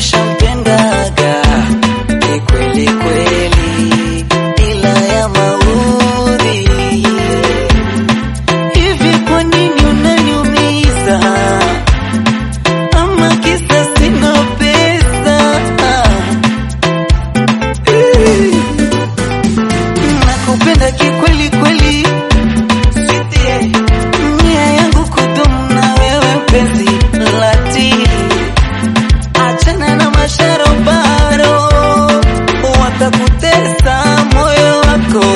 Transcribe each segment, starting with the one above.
nishampendaga kikweli kweli, ila ya maudhi. Hivi kwa nini unaniumiza? Ama kisa sina pesa? Nakupenda kikweli kweli, sweetie. Nia yangu kudumu na wewe mpenzi lati, achana na masharobaro, watakutesa moyo wako.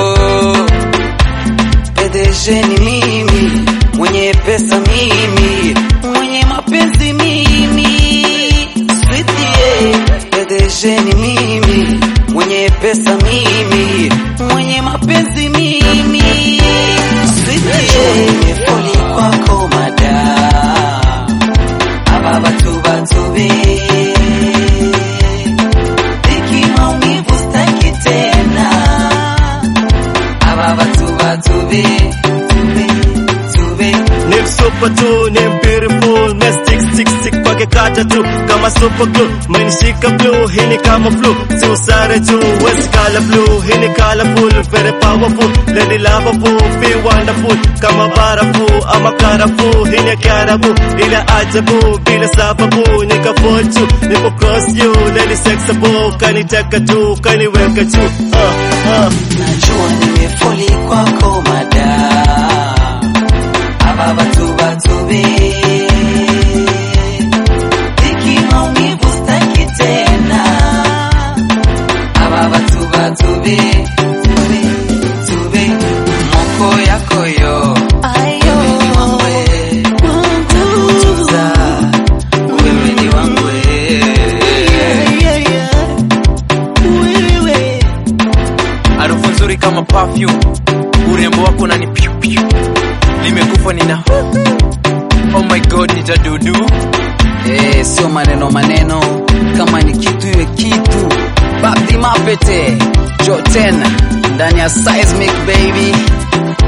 Pedeshe ni mimi, mwenye pesa mimi, mwenye mapenzi mimi, sweetie. Pedeshe ni mimi, mwenye pesa mimi, mwenye mapenzi mimi, sweetie. Nimefoli kwako mada, aba batu batube Dhiki maumivu staki tena, aba batu batube tube tube ni msupa tu ni beautiful na stick stick stick kwake kata tu kama super glue manishika blue hii ni kama flu si usare juu wesi kala blue hii ni colorful very powerful lady lovable feel wonderful kama barafu ama karafu hii ni kiarabu ila ajabu bila sababu nikafochu nipo cross you lady sexable kaniteka juu kaniweka juu uh, uh. Najua nimefoli kwako mada, aba batu batube Dhiki maumivu staki tena, aba batu batube tube tube moko yako yo wewe ni wangwe takutunza wewe ni wangwe harufu nzuri kama perfume, urembo wako nani piu piu, nimekufa nina oh my god, nitadudu Eh, sio maneno maneno, kama ni kitu iwe kitu. Babdi Mapete, Jo tena ndani ya Seismic baby.